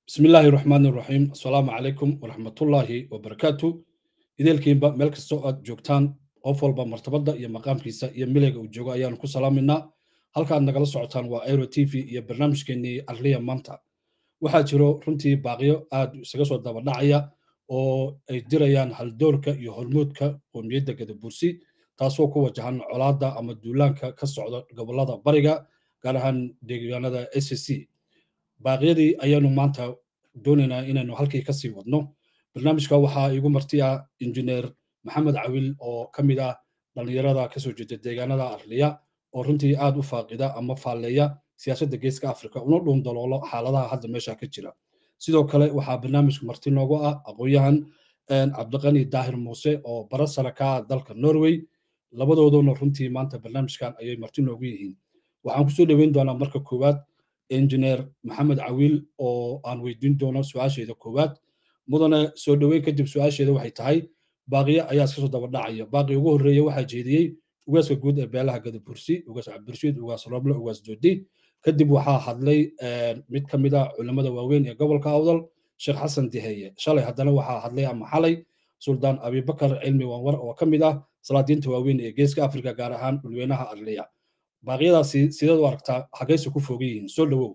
bismi illaahi raxmaan iraxiim assalaamu calaykum waraxmatullaahi wabarakaatu ideelkiinba meel kastoo aad joogtaan qof walba martabadda iyo maqaamkiisa iyo milayga uu joogo ayaanu ku salaaminaa halkaad nagala socotaan waa aero t v iyo barnaamijkeenii arliya maanta waxaa jiro runtii baaqiyo aad isaga soo dabadhacaya oo ay dirayaan haldoorka iyo hormuudka qoomiyadda gadabursi taasoo ku wajahan colaadda ama duulaanka ka socda gobollada bariga gaar ahaan deegaanada s c baaqyadii ayaanu maanta doonaynaa inaynu halkii kasii wadno barnaamijka waxaa iigu marti ah injineer maxamed cawil oo ka mid ah dhallinyarada kasoo jeeda deegaanada arliya oo runtii aad u faaqida ama faalleeya siyaasadda geeska africa una dhuun daloolo xaaladaha hadda meesha ka jira sidoo kale waxaa barnaamijku marti noogu ah aqoon-yahan cabdiqani daahir muuse oo bara sare ka ah dalka norway labadooduna runtii maanta barnaamijkan ayay marti noogu yihiin waxaan kusoo dhoweyn doonaa marka koowaad injineer maxamed cawiil oo aan weydiin doono su-aasheeda koowaad mudane soo dhoweyn kadib su-aasheeda waxay tahay baaqiyo ayaa iska soo dabadhacaya baaqi ugu horreeya waxaa jeediyey ugaaska guud ee beelaha gadabursi ugaas cabdirashiid ugaas roble ugaas doodi kadib waxaa hadlay mid ka mid ah culimmada waaweyn ee gobolka awdal sheekh xasan diheeye shalay haddana waxaa hadlay ama xalay suldaan abibakar cilmi wanwar oo ka mid ah salaadiinta waaweyn ee geeska afrika gaar ahaan dhulweynaha arliya baaqyadaasi sideed u aragtaa hagayse ku fogan yihiin soo dhowow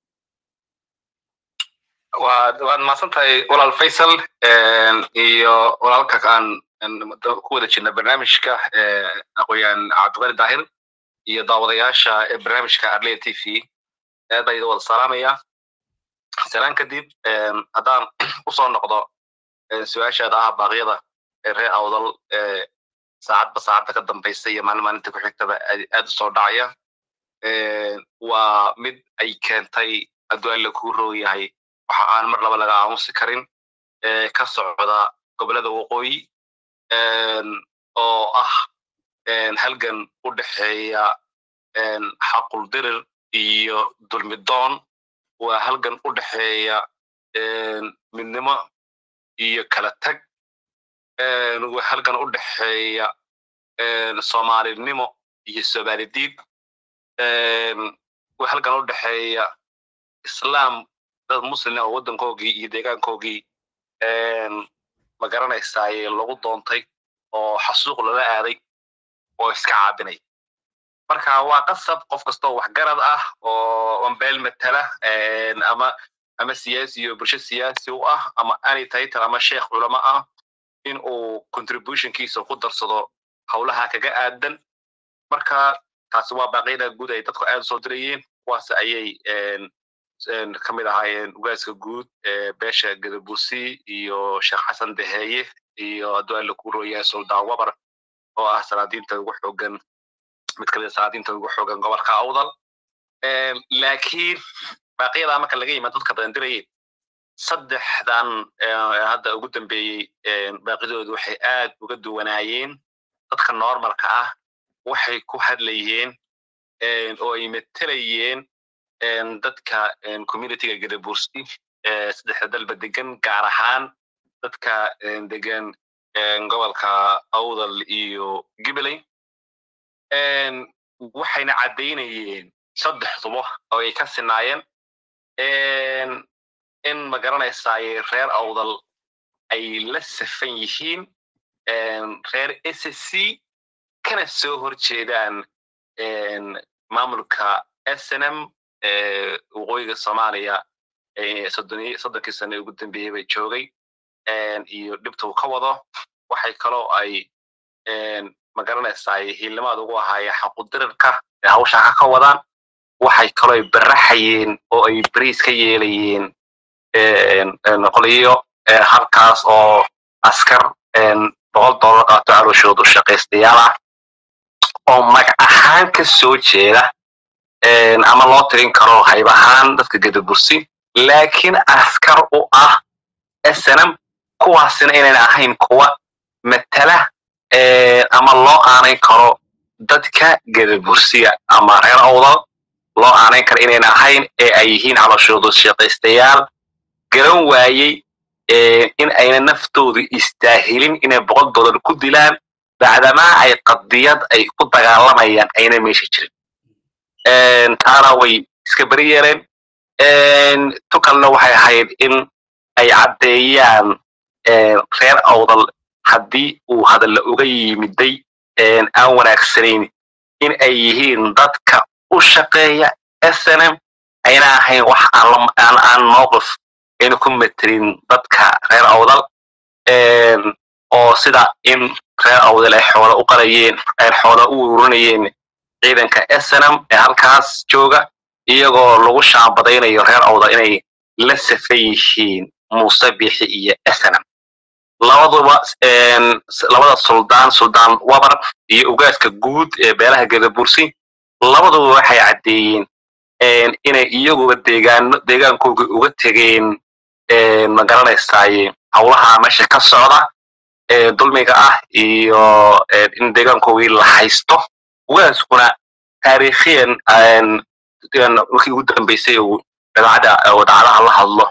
waad waad mahadsan tahay walaal faysal iyo walaalka aan ku wada jirna barnaamijka aqoon-yahan cabdiqani daahir iyo daawadayaasha barnaamijka arliya t v aad baa idin wada salaamaya salaan kadib haddaan usoo noqdo su-aashaada ah baaqyada reer awdal saacadba saacadda ka dambaysa iyo maalin maalinta ku xigtaba aad u soo dhacaya waa mid ay keentay hadduu alla kuu roog yahay waxa aan mar laba laga aamusi karin ka socda gobolada waqooyi oo ah halgan u dhexeeya xaquldirir iyo dulmidoon waa halgan u dhexeeya midnimo iyo kala tag waa halgan u dhexeeya soomaalinimo iyo somaalidiid waa halgan u dhexeeya islaam dad muslima oo waddankoogii iyo deegaankoogii ma garanaysaay lagu doontay oo xasuuq lala aaday oo iska caabinay marka waa qasab qof kastoo waxgarad ah oo ambeel matala ama ama siyaasi iyo bulsho siyaasi u ah ama any title ama sheekh culamo ah in uu contributionkiisa ku darsado howlaha kaga aadan marka taasi waa baaqyada guud ay dadku aad soo dirayeen kuwaas ayay ka mid ahaayeen ugaaska guud ee beesha gadabusi iyo sheekh xasan deheeye iyo hadduu alla ku rooyahay suldaan wabar oo ah salaadiinta ugu xoogan mid kamid a salaadiinta ugu xoogan gobolka awdal laakiin baaqyadaa marka laga yimaad dadka badan dirayeen saddexdan hadda ugu dambeeyey baaqidoodu waxay aad uga duwanaayeen dadka normalka ah waxay ku hadlayeen oo ay matelayeen dadka communityga gadabursi saddexda dalba degan gaar ahaan dadka degan gobolka awdal iyo gibaley waxayna caddaynayeen saddexduba oo ay ka sinaayeen in ma garanaysaay reer awdal ay la safan yihiin reer s c kana soo hor jeedaan maamulka snm waqooyiga soomaaliya soddonkii sane ugu dambeeyey bay joogay iyo dhibta uu ka wado waxay kaloo ay ma garanaysaay hiilnimaad ugu ahaayeen xaqudirirka ee hawshaa ka wadaan waxay kaloo ay baraxayeen oo ay bariis ka yeelayeen qoliyo halkaas oo askar boqol dollar qaato calooshoodu shaqaystayaal ah oo magac ahaan ka soo jeeda ama loo tirin karo hayb ahaan dadka gadabursi laakiin askar u ah snm kuwaasina inayna ahayn kuwa matala ama loo aanayn karo dadka gadabursiga ama reer awdal loo aanayn karo inayna ahayn ee ay yihiin calooshoodu shaqaystayaal garan waayey in ayna naftoodu istaahilin inay boqol dollar ku dilaan bacdamaa ay qadiyad ay ku dagaalamayaan ayna meesha jirin taana way iska beri yeeleen tukalna waxay ahayd in ay caddeeyaan reer awdal haddii uu hadalla uga yimiday aan wanaagsanayn in ay yihiin dadka u shaqeeya snm ayna ahayn wax aan aan mowqif ayna ku metelin dadka reer awdal oo sida in reer awdal ay xoola u qalayeen ay xoola u ururinayeen ciidanka snm ee halkaas jooga iyagoo lagu shaabadaynayo reer awdal inay la safan yihiin muuse bixi iyo snm labaduba labada suldaan suldaan wabar iyo ugaaska guud ee beelaha gadabursi labaduba waxay caddeeyeen inay iyaguba deegaano deegaankoogii uga tegeen magaranaysaye howlaha meesha ka socda ee dulmiga ah iyo in deegaankoogii la haysto ugaaskuna taariikhiyan markii ugu dambeysay uu dabeecadda wadacadaha la hadlo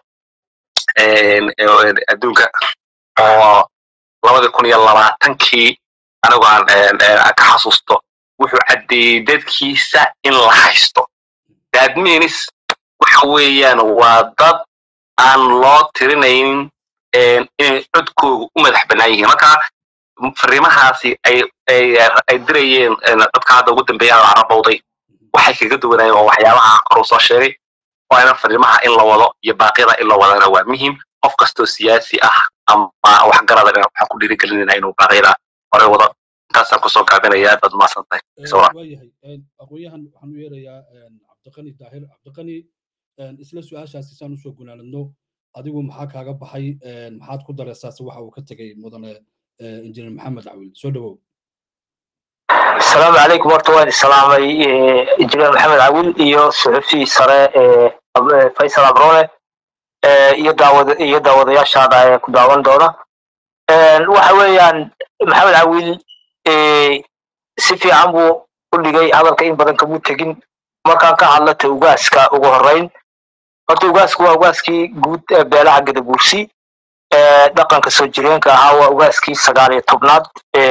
adduunka oo labadii kun iyo labaatankii anigu aan ka xasuusto wuxuu caddeeyey dadkiisa in la haysto dadminis waxa weeyaan waa dad aan loo tirinaynin inay codkooga u madax bannaan yihiin marka fariimahaasi ay dirayeen dadka hadda ugu dambeeya la carabowday waxay kaga duwanayeen oo waxyaabaha koruu soo sheegay waana fariimaha in la wado iyo baaqyada in la wadana waa muhiim qof kastoo siyaasi ah ama waxgarada waxaan ku dhiirigelinayna inuu baaqyada hore wado intaasaan kusoo gaabinaya aad baad umahadsan tahay waayahay aqoonyahan waxaan u yeerayaa cabdiqani daahir cabdiqani isla su-aashaasi saan usoo gunaaladno adigu maxaa kaaga baxay maxaad ku dareysaase waxa uu ka tegey mudane injineer maxamed cawil soo dhawow asalaamu calaykum horta waan isalaamay injineer maxamed cawil iyo suxufii sare faysal abrone iyo daawad iyo daawadayaashaada ee ku daawan doona waxa weeyaan maxamed cawil si fiican buu u dhigay hadalka in badan kamuu tegin markaan ka hadlata ugaaska ugu horreyn horta ugaasku waa ugaaskii guud ee beelaha gadabuursi dhaqanka soo jireenka ahaa waa ugaaskii sagaal iyo tobnaad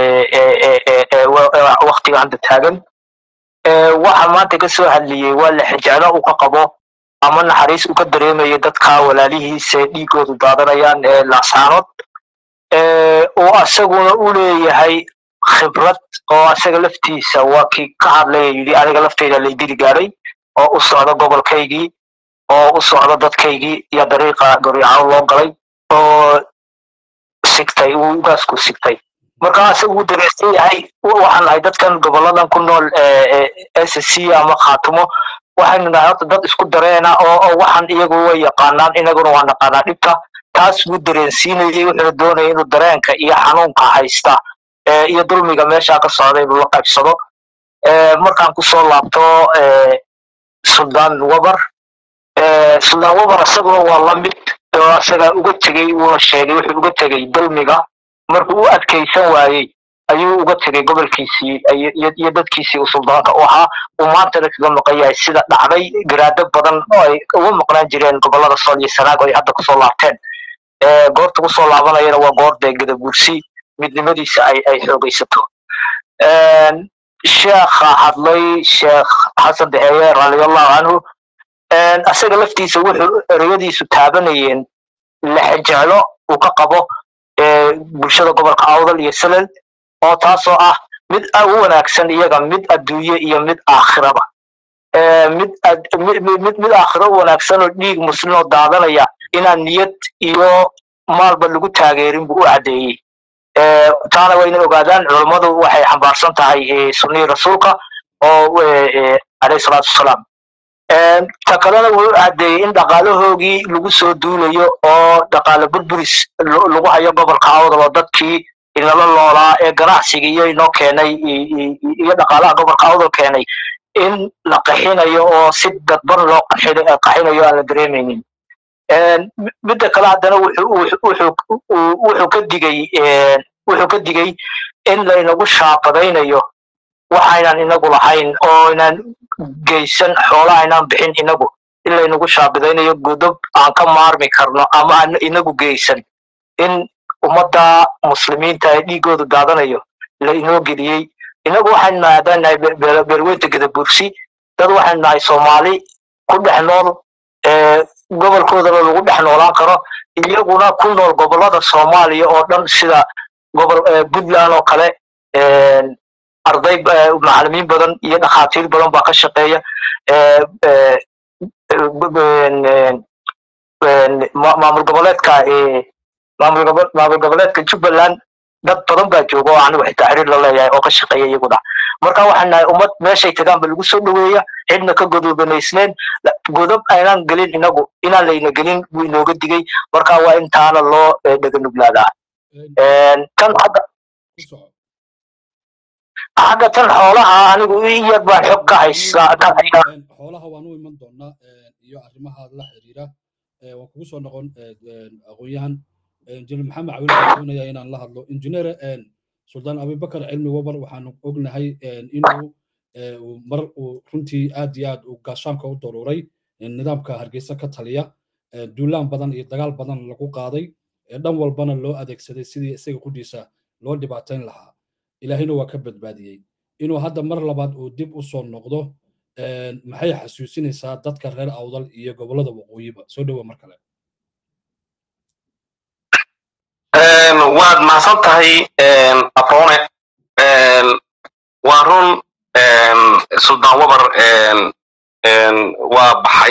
waktiga hadda taagan waxa maanta ka soo hadliyey waa la xijeclo uu ka qabo ama naxariis uu ka dareemayo dadka walaalihiisa dhiigoodu daadanayaan ee laasaanood oo asaguna u leeyahay khibrad oo asaga laftiisa waa kii ka hadlaya yidhi aniga lafteyda laydili gaaray oo u socda gobolkaygii oo u socda dadkaygii iyo dariiqa goriicaan loo galay oo sigtay uu ugaasku sigtay marka asaga uu dareersan yahay waxaan nahay dadkan goboladan ku nool s c ama khaatumo waxaynu nahay horta dad isku dareena oo waxaan iyagu way yaqaanaan inaguna waa naqaanaa dhibka taas buu dareensiinayay wuxuuna doonaya inuu dareenka iyo xanuunka haysta iyo dulmiga meesha ka socda inuu la qaybsado markaan kusoo laabto suldaan wabar suldaan wabar isaguna waa la mid oo asaga uga tegey wuuna sheegay wuxuu uga tegey dulmiga markuu u adkaysan waayey ayuu uga tegey gobolkiisii iyo dadkiisii uu suldaanka u ahaa uu maantana kaga maqan yahay sida dhacday garaado badan oo ay uga maqnaan jireen gobolada sool iyo sanaag oo ay hadda kusoo laabteen goorta kusoo laabanayana waa goor dee gadabuursi midnimadiisa ay ay xoogaysato sheekha hadlay sheekh xasan daheeye radiallahu canhu asaga laftiisa wuxuu ereyadiisu taabanayeen lexejeclo uu ka qabo bulshada gobolka awdal iyo salel oo taasoo ah mid u wanaagsan iyaga mid adduunye iyo mid aakhiraba mid mid aakhiro u wanaagsan oo dhiig muslim oo daadanaya inaan niyad iyo maalba lagu taageerin buu u caddeeyey taana waa inay ogaadaan culummadu waxay xambaarsan tahay sunnihii rasuulka oo alayhi salaatu wasalaam ta kalena wuu caddeeyey in dhaqaalahoogii lagu soo duulayo oo dhaqaale burburis lagu hayo gobolka awdal oo dadkii inala loolaa ee ganacsiga iyo inoo keenay iyo dhaqaalaha gobolka awdal keenay in la qaxinayo oo si dadban loo qaxinayo aan la dareemaynin midda kale haddana wuxuu ka digay wuxuu ka digay in laynagu shaabadaynayo waxaynan inagu lahayn oo inaan geysan xoolaha inaan bixin inagu in laynagu shaabadaynayo godob aan ka maarmi karno ama aan inagu geysan in ummadda muslimiinta ee dhiigoodu daadanayo la inoo geliyey inagu waxaynu nahay haddaan nahay beerweynta gadabursi dad waxaynu nahay soomaali ku dhex nool gobolkoodana lagu dhex noolaan karo iyaguna ku nool gobolada soomaaliya oo dhan sida gobol puntland oo kale arday macalimiin badan iyo dhakhaatiir badan baa ka shaqeeya maamul goboleedka maamul goboleedka jubbaland dad badan baa jooga oo anigu xitaa xiriir la leeyahay oo ka shaqeeya iyaguna marka waxaan nahay ummad meeshay tagaanba lagu soo dhoweeya cidna ka godobanaysneen godob aynaan gelin inagu inaan layna gelin buu inooga digay marka waa intaana loo dheganuglaadaa kan xagga xagga tan xoolaha anigu in yar baan xog ka haystaa xoolaha waan u iman doonaa iyo arrimaha la xiriira waan kugu soo noqon aqoon-yahan injineer maxamed cawil waxaan doonaya inaan la hadlo injineer suldaan abibakar cilmi wabar waxaanu ognahay inuu mar uu runtii aad iyo aad uu gaashaanka u daruuray nidaamka hargeysa ka taliya duulaan badan iyo dagaal badan lagu qaaday dhan walbana loo adeegsaday sidii isaga qudhiisa loo dhibaatayn lahaa ilaahina waa ka badbaadiyey inuu hadda mar labaad uu dib u soo noqdo maxay xasuusinaysaa dadka reer awdal iyo gobollada waqooyiba soo dhowa mar kale waad mahadsan tahay afoone waa run suldaan wabar waa baxay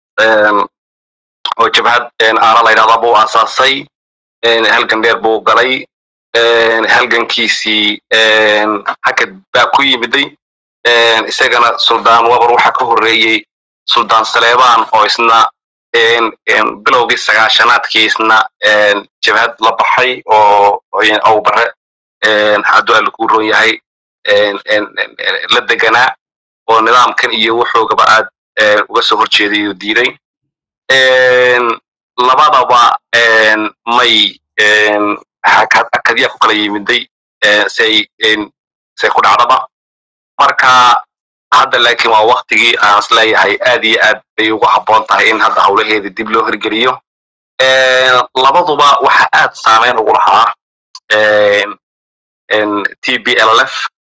oo jabhad aara la yidhahda buu aasaasay halgan dheer buu galay halgankiisii hakad baa ku yimiday isagana suldaan wabar waxaa ka horreeyey suldaan saleebaan oo isna bilowgii sagaashanaadkii isna jabhad la baxay oo awbare hadduu alla kuu roon yahay la deganaa oo nidaamkan iyo wuxuugaba aad uga soo horjeeday oo diiday labadaba may akadyaa ku kala yimiday say say ku dhacdaba marka hadda laakiin waa waktigii aan is leeyahay aad iyo aad bay ugu habboon tahay in hadda howlaheeda dib loo hirgeliyo labaduba waxa aad saameyn ugu lahaa t b l f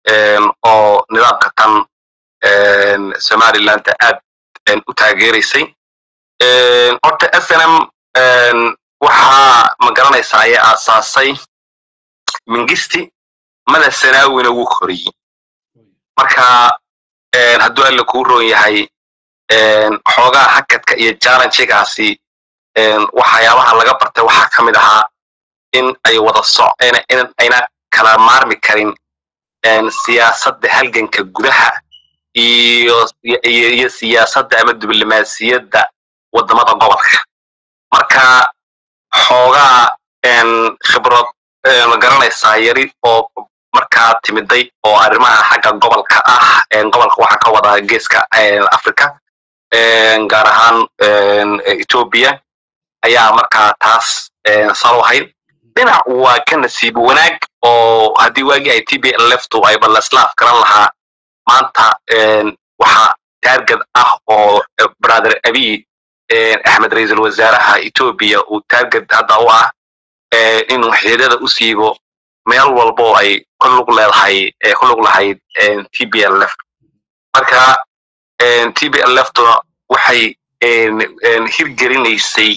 oo nidaamka tan somalilandta aad u taageeraysay horta s n m waxaa ma garanaysaa ayaa aasaasay mingisti mada sanaawina wuu koriyey marka hadduu alla kuu roon yahay xoogaa hakadka iyo challengegaasi waxyaabaha laga bartay waxaa ka mid ahaa in ay wada soc ayna kala maarmi karin siyaasadda halganka gudaha iyo iyo siyaasadda ama diblomaasiyadda waddamada gobolka marka xoogaa khibrad ma garanaysaa yari oo markaa timiday oo arrimaha xagga gobolka ah gobolka waxaa ka wada geeska africa gaar ahaan ethiopia ayaa markaa taas salohayd dhinac waa ka nasiib wanaag oo haddii waagii ay t b leftu ay balaslaaf garan lahaa maanta waxa taargad ah oo brother abiy axmed ra-iisul wasaaraha ethiopia uu taargad hadda u ah inuu xididada u siibo meel walba oo ay ku lug leedahay ku lug lahayd t b l left marka t b l leftuna waxay hirgelinaysay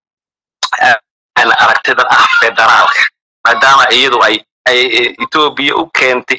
aragtidan ah federaalka maadaama iyadu ay ethiopia u keentay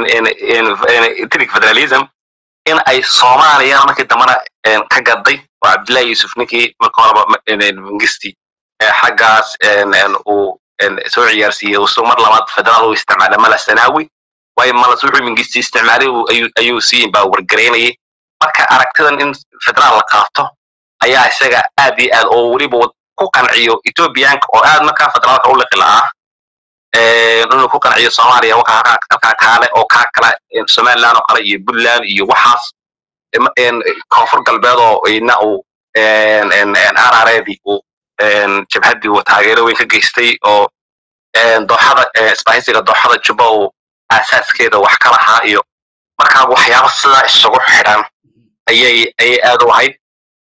ethnic federalism in ay soomaaliya markii dambana ka gaday oo cabdillahi yusuf ninkii marka horeba mangisti xaggaas uu soo ciyaarsiiyey uu mar labaad federaal u isticmaalay mala sanaawi waayo malas wuxuu mingisti isticmaalay ayuu sii baa wargaraynayay marka aragtidan in federaal la qaato ayaa isaga aad iyo aad oo weliba ku qanciyo ethiopianka oo aad markaa federaalka u liqi lahaa inuu ku qanciyo soomaaliya halkaa kaale oo kaa kala somaliland oo kale iyo puntland iyo waxaas koonfur galbeed oo ina uu arareedii uu jabhaddii uu taageero weyn ka geystay oo dooxada isbahaysiga dooxada juba uu aasaaskeeda wax ka lahaa iyo markaa waxyaaba sidaa isugu xidhan ayay ayay aad u ahayd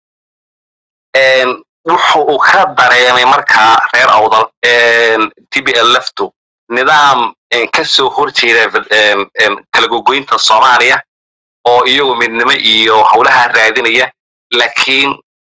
wuxu uu ka dareemay markaa reer awdal t b l leftu nidaam ka soo horjeeda kala gogoynta soomaaliya oo iyagu midnimo iyo howlaha raadinaya laakiin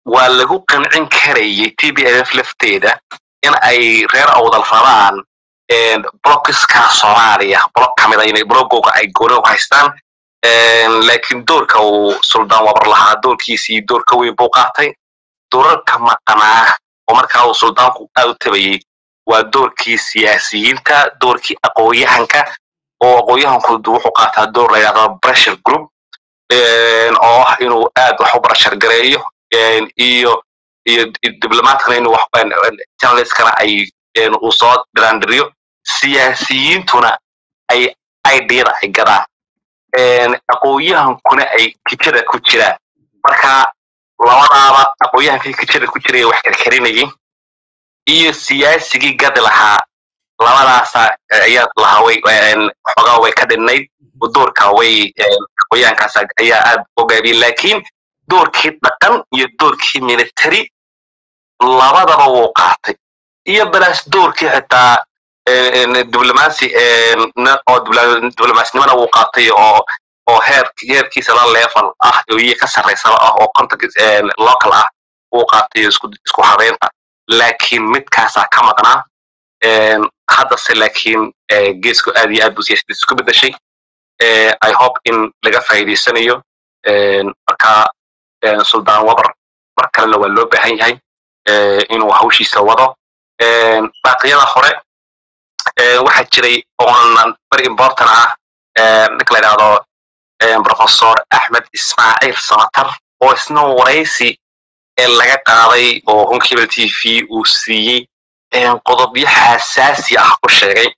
waa lagu qancin karayay t b f lafteeda in ay reer awdal rabaan blockiska soomaaliya block ka mid a inay bloggooga ay gooni u haystaan laakiin doorka uu suldaan wabar lahaa doorkiisii door ka weyn buu qaatay doorarka maqnaa oo markaa uu suldaanku aad u tabayey waa doorkii siyaasiyiinta doorkii aqoonyahanka oo aqoonyahanku wuxuu qaataa door la yidhahdo pressure group oo ah inuu aad wax u barashar gareeyo iyo iyo diblomatkana inuu journalistkana ay uu soo dhiraandhiriyo siyaasiyiintuna ay idada ay gadaan aqoonyahankuna ay kijada ku jiraan marka labadaaba aqoonyahankii kijada ku jiraya wax karkarinayay iyo siyaasigii gadi lahaa labadaasa ayaa lahaa way xogaa way ka dhinnayd doorka way aqoonyahankaas ayaa aad ogaabiyey laakiin doorkii dhaqan iyo doorkii military labadaba wuu qaatay iyo balaas doorkii xitaa diblomacy oo diblomaasnimana wuu qaatay oo oo heer heerkiisa la level ah iyo ka sarraysaba ah oo contact local ah wuu qaatay isku isku habeynta laakiin midkaasaa ka maqnaa haddase laakiin geesku aad iyo aad buu siyaasadiisa isku bedeshay i hope in laga faa'iidaysanayo marka suldaan wabar mar kalena waa loo baahan yahay inuu hawshiisa wado baaqyada hore waxaa jiray oonan very important ah ninka la yidhahdo professor axmed ismaaciil samatar oo isna waraysi laga qaaday oo honkebel t v uu siiyey qodobyo xasaasi ah ku sheegay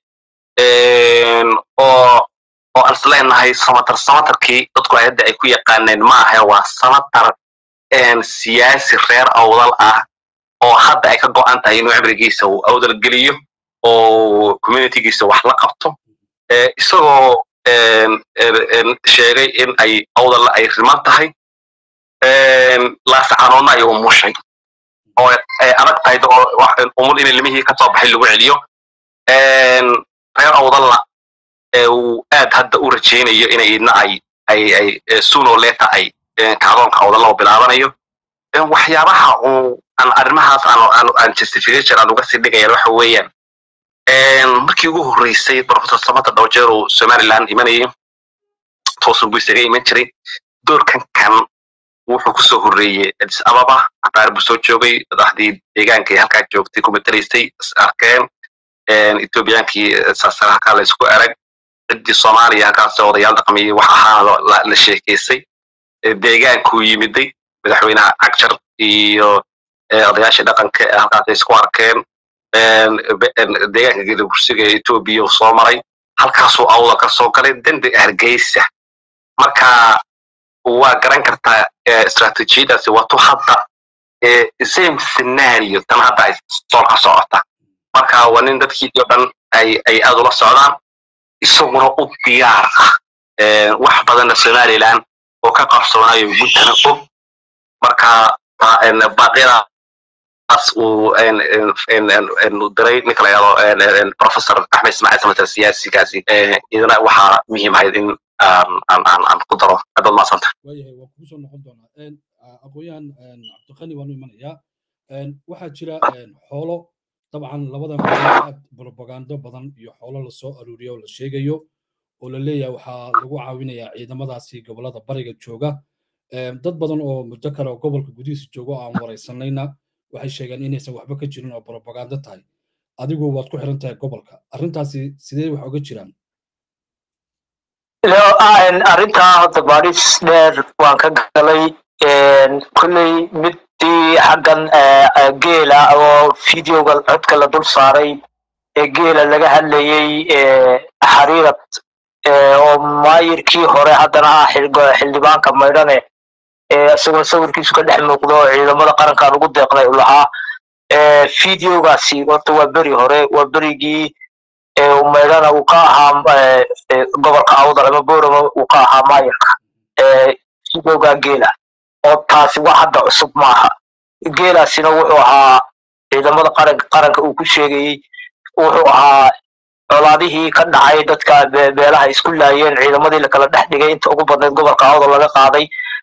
oo oo aan isleenahay samatar samatarkii dadku hadda ay ku yaqaaneen ma ahe waa samatar siyaasi reer awdal ah oo hadda ay ka go'an tahay inuu cibrigiisa uu awdal geliyo oo communitygiisa wax la qabto isagoo sheegay in ay awdalla ay riman tahay laasacanoodna ay umushay oo ay adag tahay umul in ilmihii ka soo baxay lagu celiyo reer awdalla uu aad hadda u rajaynayo inay idna ay ay ay suno leta ay kacdoonka awdalla u bilaabanayo waxyaabaha uu aan arrimahaas aan aan justification aan uga sii dhigayaan waxa weeyaan markii ugu horreysay professor samata dhowjeer uu somaliland imanayay toosan buu isaga iman jiray doorkan kan wuxuu kusoo horreeyey adis ababa cabaar buu soo joogay madaxdii deegaanka ee halkaa joogtay ku matelaysay is arkeen ethoobiyankii saasar halkaa la isku erag ciddii soomaaliya halkaas odayaal dhaqmiyey wax ahaana la sheekaysay deegaankuu yimiday madaxweynaha cagjar iyo odayaashii dhaqanka ee halkaas ay isku arkeen deegaanka gelabursiga ee etoobiya uu soo maray halkaasuu awda ka soo galay dembi hargeysa marka waa garan kartaa istraatijiyadaasi wato hadda same scenario tan hadda ay sool ka socota marka waa nin dadkiisii o dhan ay ay aad ula socdaan isaguna u diyaar ah wax badanna somaliland oo ka qarsoonayo guntana og marka baaqyadaas uu diray ninka la yado professor axmed ismaaciil samatar siyaasigaasi idana waxaa muhiim ahayd in aan ku daro adood maasanta waayahay waa kugu soo noqon doonaa aqoonyahan cabdiqani waanu imanayaa waxaa jira xoolo dabcan labadan aad propagando badan iyo xoolo lasoo aruuriyo oo la sheegayo oo la leeyahay waxaa lagu caawinayaa ciidamadaasi gobolada bariga jooga dad badan oo muddo kale oo gobolka gudihiisa jooga oo aan waraysanayna waxay sheegeen inaysan waxba ka jirin oo propagando tahay adigu waad ku xiran tahay gobolka arrintaasi sidee wax oga jiraan arrintaa hadda baadhis dheer waan ka galay kolley midii xaggan geela oo videoga codka la dul saaray ee geela laga hadlayey xariirad oo maayirkii hore haddana ah xildhibaanka maydhane isagoo sawirkiisu ka dhex muuqdo ciidamada qarankan ugu deeqday u lahaa videogaasi horta waa beri hore waa berigii maydhana uu ka ahaa gobolka awdal ama borama uu ka ahaa maayirka videoga geela oo taasi wax hadda cusub maaha geelaasina wuxuu ahaa ciidamada qaranka qaranka uu ku sheegayey wuxuu ahaa colaadihii ka dhacay dadka beelaha isku laayeen ciidamadii lakala dhex dhigay inta ugu badnayd gobolka awdal laga qaaday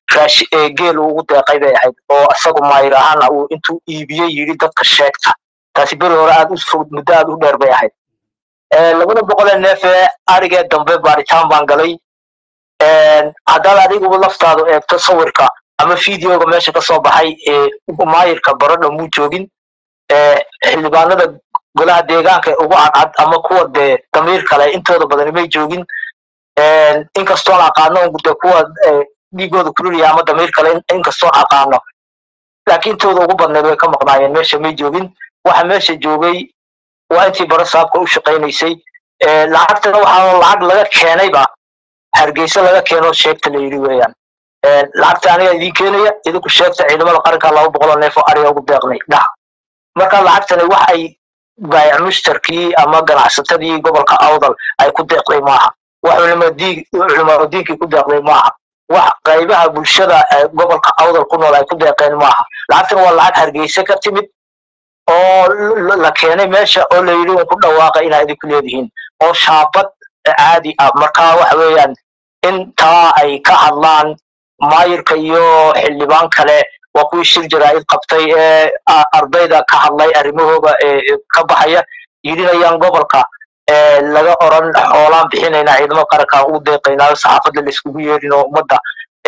geel uu ugu deeqay bay ahayd oo isagu maayir ahaana uu intuu iibiyey yidhi dadka sheegta taasi beri hore aad u fog muddo aad u dheer bay ahayd labada boqolee neef ee arigee dambe baaritaan baan galay haddaad adiguba laftaadu eegto sawirka ama videoga meesha ka soo baxay maayirka barodha muu joogin xildhibaanada golaha deegaanka ee ugu cadcad ama kuwa dee damiir kale intooda badani may joogin inkastoon aqaano de kuwa dhiigooda kululaya ama damiir kale inkastoon aqaano laakiin intooda ugu badneed way ka maqnaayeen meesha may joogin waxa meesha joogay waa intii baro saabka u shaqaynaysay lacagtana waxaa lacag laga keenayba hargeysa laga keeno sheegta la yidhi weeyaan lacagta aniga idiin keenaya idinku sheegta ciidamada qaranka laba boqoloo neef oo ariga ugu deeqnay dhaha marka lacagtani wax ay baayac mushtarkii ama ganacsatadii gobolka awdal ay ku deeqday maaha wax culimaadiinkii ku deeqday maaha wax qaybaha bulshada gobolka awdal ku nool ay ku deeqeen maaha lacagtan waa lacag hargeysa ka timid oo la keenay meesha oo la yidhi un ku dhawaaqa inaa idinku leedihiin oo shaabad caadi ah marka waxa weeyaan intaa ay ka hadlaan maayirka iyo xildhibaan kale waa kuwii shir jaraa'id qabtay ee ardayda ka hadlay arrimahooga ka baxaya yidhinayaan gobolka laga oran xoolaan bixinayna ciidamada qaranka ugu deeqaynaa saxaafadda laiskugu yeerin oo ummadda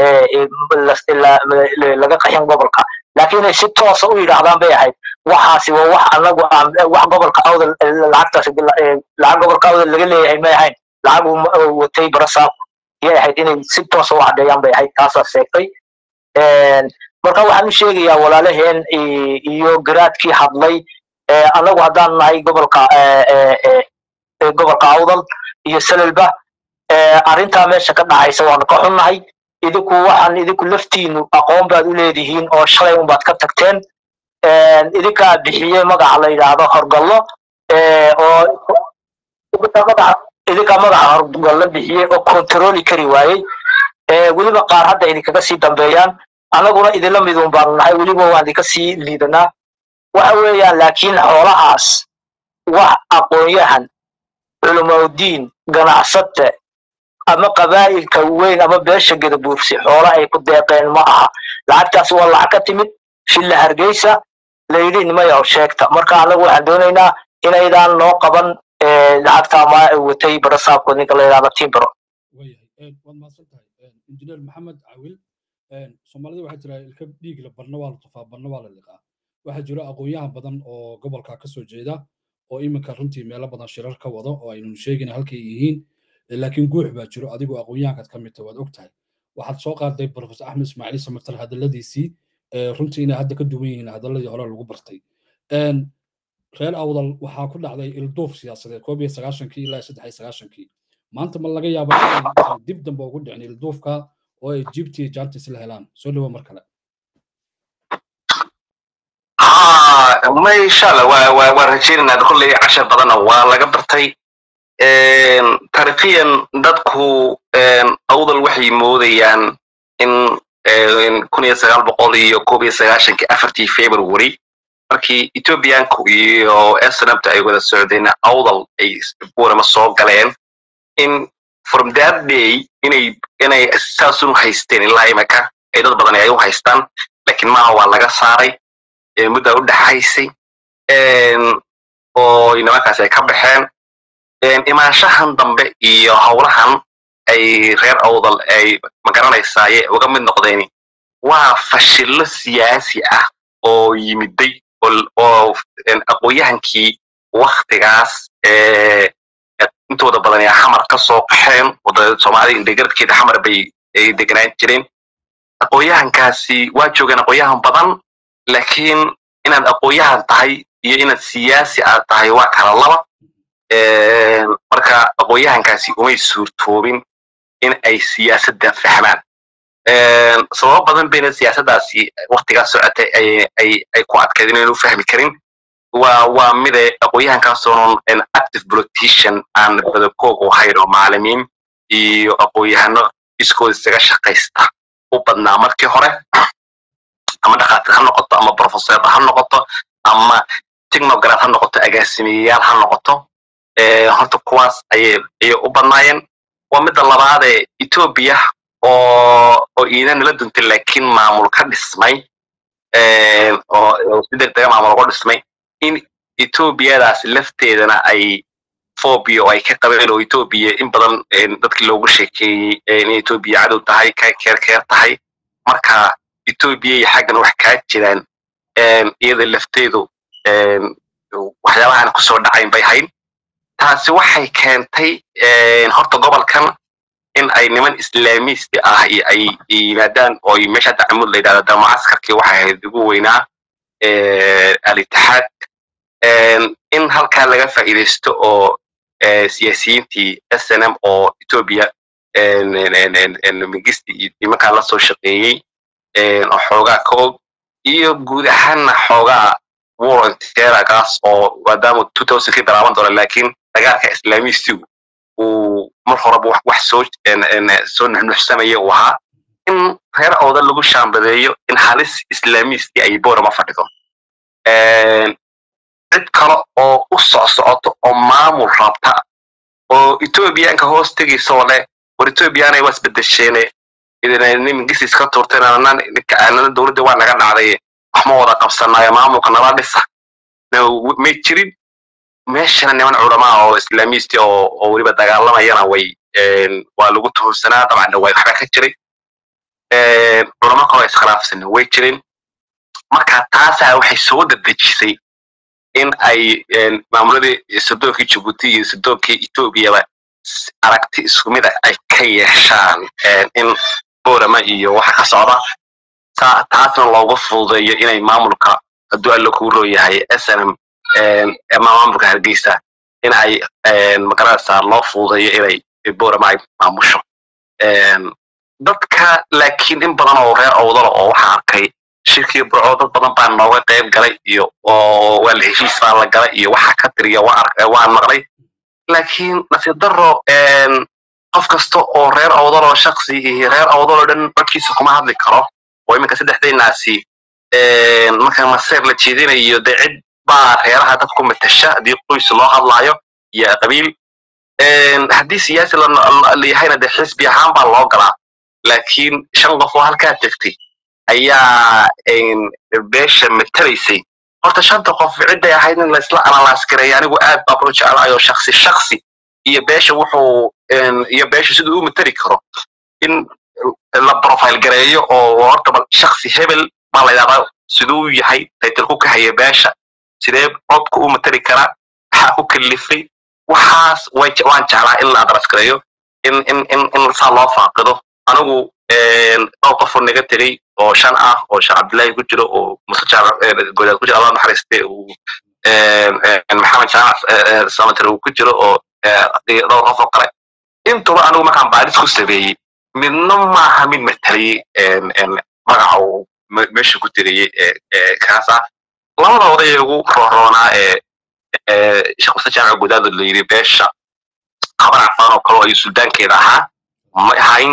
laga qaxin gobolka laakiin inay si toosa u yidhaahdaan bay ahayd waxaasi waa wax anagu wax gobolka awdal lacagtaasi lacag gobolka awdal laga leeyahay may ahayn lacag uu watay barasaab yay ahayd inay si toosa u caddeeyaan bay ahayd taasaa sheegtay marka waxaan u sheegayaa walaalaheen iyo garaadkii hadlay anagu haddaan nahay gobolka gobolka awdal iyo selelba arrintaa meesha ka dhacaysa waanu ka xunnahay idinku waxaan idinku laftiinu aqoon baad u leedihiin oo shalay unbaad ka tagteen idinkaa bixiyey magaca la yidhaahdo horgallo oo idinkaa magaca horgallo bixiyey oo kontarooli kari waayey weliba qaar hadda idinkaga sii dambeeyaan annaguna idinla midun baanu nahay weliba waan idinka sii liidanaa waxa weeyaan laakiin xoolahaas wax aqoon-yahan culimaudiin ganacsate ama qabaa'ilka weyn ama beesha gadabuursi xoola ay ku deeqeen ma aha lacagtaas waa lacag ka timid shilla hargeysa layidhi nimayaw sheegta marka annagu waxaan doonaynaa inaydaan noo qaban lacagta ma watay barasaabkood ninka la yidhahdo timbro wayahay waad mahadsan tahay injineer maxamed cawil soomaalida waxaa jira ilka dhiigla barna waa la tufaa barna waa la liqaa waxaa jira aqoon-yahan badan oo gobolka ka soo jeeda oo iminka runtii meelo badan shirar ka wado oo aynanu sheegin halkay yihiin laakiin guux baa jiro adigoo aqoon-yahankaad ka mid tahay waad og tahay waxaad soo qaaday profesor axmed ismaaciil samatar hadalladiisii runtii inay hadda ka duwan yihiin hadalladii hore lagu bartay reer awdal waxaa ku dhacday ilduuf siyaasadeed koob iyo sagaashankii ilaa saddex iyo sagaashankii maanta ma laga yaaba inaysan dib dambe ugu dhicin ilduufka oo ay jibti iyo jaantis la helaan soo dhawo mar kale ma insha allah waa waa waa rajaynaynaa kolley cashar badanna waa laga bartay taariikhiyan dadku awdal waxay moodayaan in kun iyo sagaal boqol iyo koob iyo sagaashankii afartii february markii ethiopianku iyo snabta ay wada socdeen awdal ay buurama soo galeen in from that day inay inay saasun haysteen ilaa imika ay dad badan ay u haystaan lakiin maaha waa laga saaray muddaa u dhexaysay oo nimankaas ay ka baxeen imaanshahan dambe iyo howlahan ay reer awdal ay magaranaysaye uga mid noqdeen waa fashillo siyaasi ah oo yimiday oo aqoonyahankii waktigaas intooda badan ee xamar ka soo qaxeen wadada soomaalida indhegaradkeeda xamar bay ay deganaan jireen aqoonyahankaasi waa joogeen aqoonyahan badan laakiin inaad aqoonyahan tahay iyo inaad siyaasi aad tahay waa kala laba marka aqoonyahankaasi umay suurtoobin in ay siyaasadda fahmaan sababo badan bayna siyaasaddaasi waktigaas socotay ay ku adkayd inaynu fahmi karin waa waa mide aqoonyahankaasoon active politician aan badakoog u hayn oo maalimiin iyo aqoonyahano iskooda isaga shaqaysta u badnaa markii hore ama dhakhaatiir ha noqoto ama professor ha noqoto ama technograd ha noqoto agaasimeyayaal ha noqoto horta kuwaas ayay ayay u badnaayeen waa midda labaadee etoobiya oo oo iidan nala duntay laakiin maamul ka dhismay oo si degdega maamul uga dhismay in etoobiyadaas lafteedana ay phobia oo ay ka qabeen oo etoobiya in badan dadkii loogu sheekeeyey in etoobiya cadow tahay ka keerkeer tahay marka etoobiya iyo xaggan wax kaa jiraan iyada lafteedu waxyaabahan kusoo dhacayn bay hayn taasi waxay keentay horta gobolkan in ay niman islaamiisti ah ay yimaadaan oo meesha dacmud la yidhahdo da mucaskarkii waxay ahayd ugu weynaa alitixaad in halkaa laga faa'iidaysto oo siyaasiyiintii s n m oo etoobiya mingisti iyo nimankaa la soo shaqeeyey oo xoogaa ka og iyo guud ahaanna xoogaa volunteeragaas oo maadaama two thousandkii bilaaban doona laakiin dagaalka islaamiistigu uu mar horeba wax soo soo nuxnuxsamaya uu ahaa in reer ooda lagu shaambadeeyo in halis islaamiisti ay borama fadhido cid kale oo u socsocoto oo maamul rabta oo etoobiyaanka hoos tegaysoo leh war etoobiyaanay waa isbedesheene nimingis iska tuurteen anana dowladda waa naga dhacday wax ma wada qabsanayo maamulka nala dhisa may jirin meeshana niman culamaa oo islaamiisti oo oo weliba dagaalamayana way waa lagu tuhunsanaa dabcan way waxba ka jiray culamo kaloo iskhilaafsan way jirin marka taasaa waxay soo dadejisay in ay maamuladii sodoonkii jibuuti iyo sodoonkii etoobiyaba aragti isku mid ah ay ka yeeshaan in borama iyo waxa ka socda taasna loogu fududeeyo inay maamulka hadduu alla kuu rooyahay snm ama maamulka hargeysa in ay magaranaysaa loo fududeeyo inay borama ay maamusho dadka laakiin in badan oo reer owdala oo waxaa arkay shirkii burco dad badan baa nooga qayb galay iyo oo waa la heshiis baa la galay iyo waxa ka tiriya waan maqlay laakiin nasiib daro qof kasta oo reer awdaloo shaksi iyo reer awdaloo dhan codkiisa kuma hadli karo oo iminka saddexdaynaasi marka maseer la jeedinayo dee cid baa reeraha dad ku matasha haddii qoys loo hadlaayo iyo qabiil haddii siyaasi layahayna dee xisbi ahaan baa loo galaa laakiin shan qof oo halkaa tegtay ayaa beesha matalaysay horta shanta qof cidday ahayd in laisla analaas gareeya anigu aad baa loo jeclaayo shaksi shaksi iyo beesha wuxuu iyo beesha siduu u matali karo in la profile gareeyo oo horta bal shaksi hebel baa la yidhahdaa siduu yahay taytilku ka haya beesha sidee codku u matali karaa maxaa ku kalifay waxaas waan jeclaa in la adras gareeyo in in in in saa loo faaqido anigu dhowr qofoo naga tegey oo shan ah oo sheekh cabdullaahi ku jiro oo muse godaad ku jiro allah naxariiste uu maxamed jaamac samater uu ku jiro oo dhowr qof oo kale intuba anigu markaan baadis ku sameeyey midna maaha mid mataliyey magaca uu meesha ku tiriyey kaas ah labada oday ugu rooroonaa ee sheekh muse jaamac godaad la yidhi beesha habar cafaan oo kale oo ay suldaankeeda ahaa ma ahayn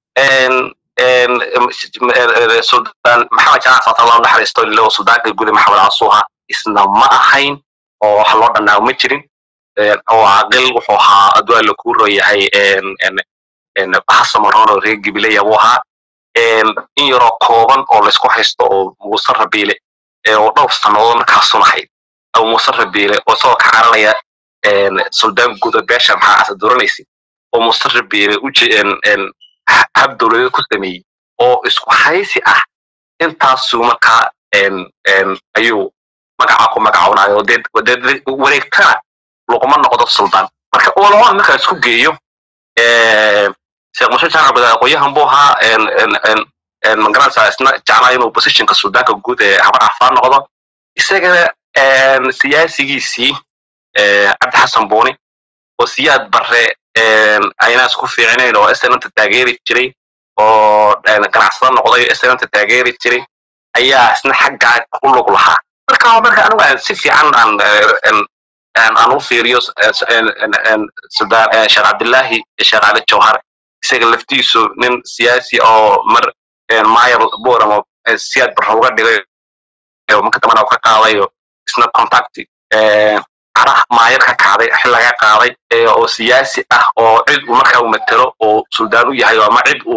suldan maxamed jaamac sata allah naxariisto loo suldaanka guda maxamed casuuha isna ma ahayn oo wax loo dhannaago ma jirin oo aqil wuxuu ahaa adwaa la kuu rooyahay hasamaroon oo reer gibileya buu ahaa in yaroo kooban oo laysku haysto oo muuse rabiile oo dhowr sannadood markaasun ahayd abu muuse rabiile oo isagoo ka caranaya suldaan guda beesha maxaa asaduranaysa oo muuse rabiile hab dowladeed ku sameeyey oo isku haysi ah intaasuu markaa ayuu magaca ku magacawnayo dee wareegtana laguma noqdo suldaan marka olama markaa isku geeyo sheekh mushe jaamac gudaad aqoonyahan buu ahaa magaranaysaa isna jeclaa inuu positionka suldaanka guud ee habar cafaan noqdo isagana siyaasigiisii cabdi xasan buuni oo siyaad barre ayna isku fiicinayn oo snmta taageeri jiray oo ganacsada noqday snmta taageeri jiray ayaa isna xaggaa u lug lahaa marka marka anigu aan si fiican aan aan u fiiriyo sheekh cabdillaahi sheekh cali jawhar isaga laftiisu nin siyaasi oo mar maayar boramo siyaad barra uga dhigay marka dambana ka qaadayo isna contacti cara maayar ka kacday xil laga qaaday oo siyaasi ah oo cid uu markaa u matelo oo suldaan u yahay ama cid uu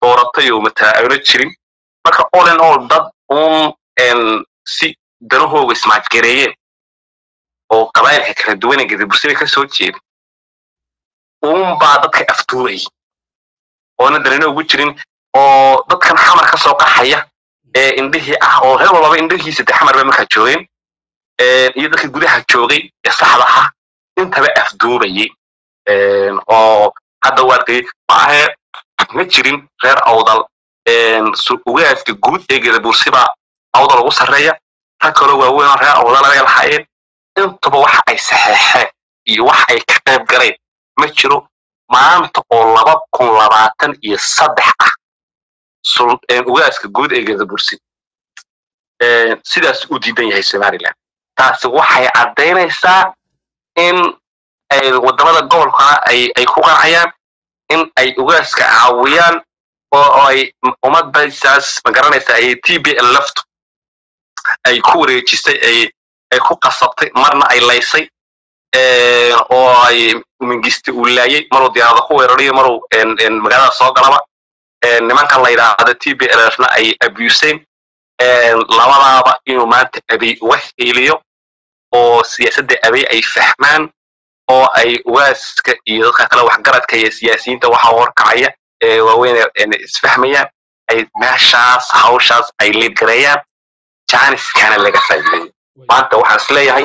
dooratay oo mataa ayna jirin marka all in all dad uun si danahooga ismaajgareeyeen oo qabaayilka kala duwane gadabursada ka soo jeeda uun baa dadka aftuurayay oona danina ugu jirin oo dadkan xamar ka soo qaxaya ee indhihii ah oo reer walbaba indhihiisa de xamar bay markaa joogeen iyo dadka gudaha joogay ee saxda ah intaba afduubayay oo hadda waarkay maahe ma jirin reer awdal ugaaska guud ee gadabursibaa awdal ugu sarreeya rag kaloo waaweyn oo reer awdal laga lahaayeen intuba waxa ay saxeexeen iyo waxa ay ka qayb galeen ma jiro maanta oo laba kun labaatan iyo saddex ah ugaaska guud ee gadabursi sidaas u diidan yahay somaliland taasi waxay caddaynaysaa in wadamada gobolkana ay ku qancayaan in ay ugaaska caawiyaan oo ay ummaddasaas magaranaysaa ay t b l laftu ay ku wareejisay ay ku qasabtay marna ay laysay oo ay mingisti uu laayay maruu diyaarada ku weerarayo maruu magaalada soo galaba nimankan la yidhaahda t b lfna ay abuseen labadaaba inuu maanta abey uga hiiliyo oo siyaasadda abey ay fahmaan oo ay ugaaska iyo dadka kale waxgaradka iyo siyaasiyiinta waxa horkacaya ee waaweyn isfahmayaan ay meeshaas hawshaas ay liidgareeyaan janiskana laga faa'iideeyo maanta waxaan is leeyahay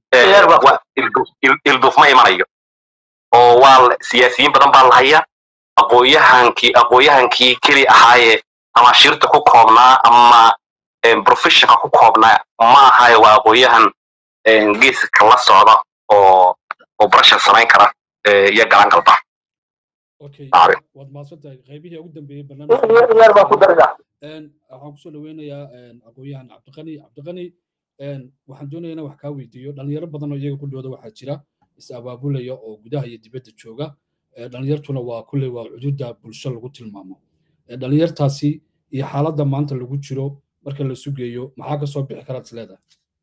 ilduuf ma imanayo oo waa siyaasiyiin badan baa lahaya aqooyahankii aqooyahankii keli ahaayee ama shirta ku koobnaa ama professionka ku koobnaa ma ahayo waa aqooyahan geeska la socda oo oo barashan samayn kara iyo galan galba waad mahadsantahay qaybihii ugu dambeeyey barnaamijka waxaan kusoo dhaweynayaa aqoonyahan cabdiqani cabdiqani waxaan doonaya inaan wax kaa weydiiyo dhalinyaro badan oo iyaga ku dhooda waxaa jira is abaabulaya oo gudaha iyo dibadda jooga dhalinyartuna waa kulley waa cududa bulsho lagu tilmaamo dhalinyartaasi iyo xaaladda maanta lagu jiro marka la sugeeyo maxaa kasoo bixi karaad is leedahay